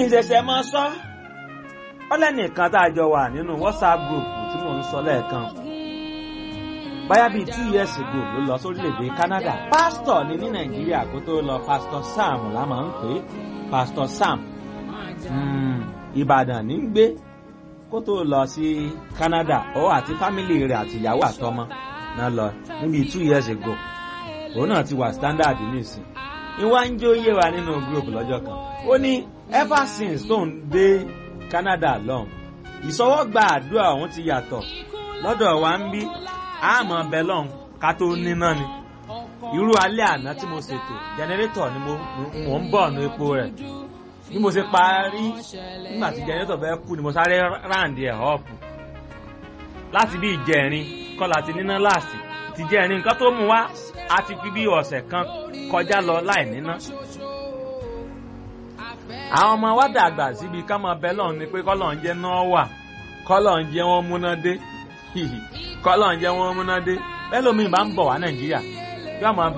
ìṣẹ̀ṣẹ̀ máa sọ ọlẹ́nìkan tá a jọ wà nínú whatsapp group tí mò ń sọ lẹ́ẹ̀kan báyà bíi two years ago ló lọ sórílẹ̀‐èdè Canada pásítọ̀ ni ní Nàìjíríà kó tó lọ pásítọ̀ Sam la máa ń pè é pásítọ̀ Sam Ìbàdàn ní gbé kó tó lọ sí Canada ó àti fámìlì rẹ̀ àti ìyàwó àtọmọ náà lọ níbi two years ago òun náà ti wà standard nísìn ìwà ń jó yé wa nínú group lọ́jọ́ kan ó ní ever since tóun dé Canada lọ́hùn ìsọwọ́gba àdúrà òun ti yàtọ̀ lọ́dọ̀ wa ń bí àmọ́ bẹ́lọ̀n ká tó níná ni irú alẹ́ àná tí mo ṣètò jẹnẹrétọ̀ ni mo ń bọ̀ ní epo rẹ̀ bí mo ṣe parí nígbà tí jẹnẹrétọ̀ bẹ́ẹ̀ kú ni mo sáré ráǹdì ẹ̀ ọ̀pù láti bí ìjẹrin kọ́ láti níná láàsì ti jẹrin nǹkan tó mú wá a ti fi bí ọ̀sẹ̀ kan kọjá lọ láì níná àwọn ọmọ wa dàgbà síbi ká máa bẹ́lọ̀n ni pé kọ́lọ̀ ń jẹ́ náà wà kọ́lọ̀ ń jẹ́ wọ́n múná dé kọ́lọ̀ ń jẹ́ wọ́n múná dé bẹ́ẹ̀ lómi bá ń bọ̀ wá nàìjíríà yóò máa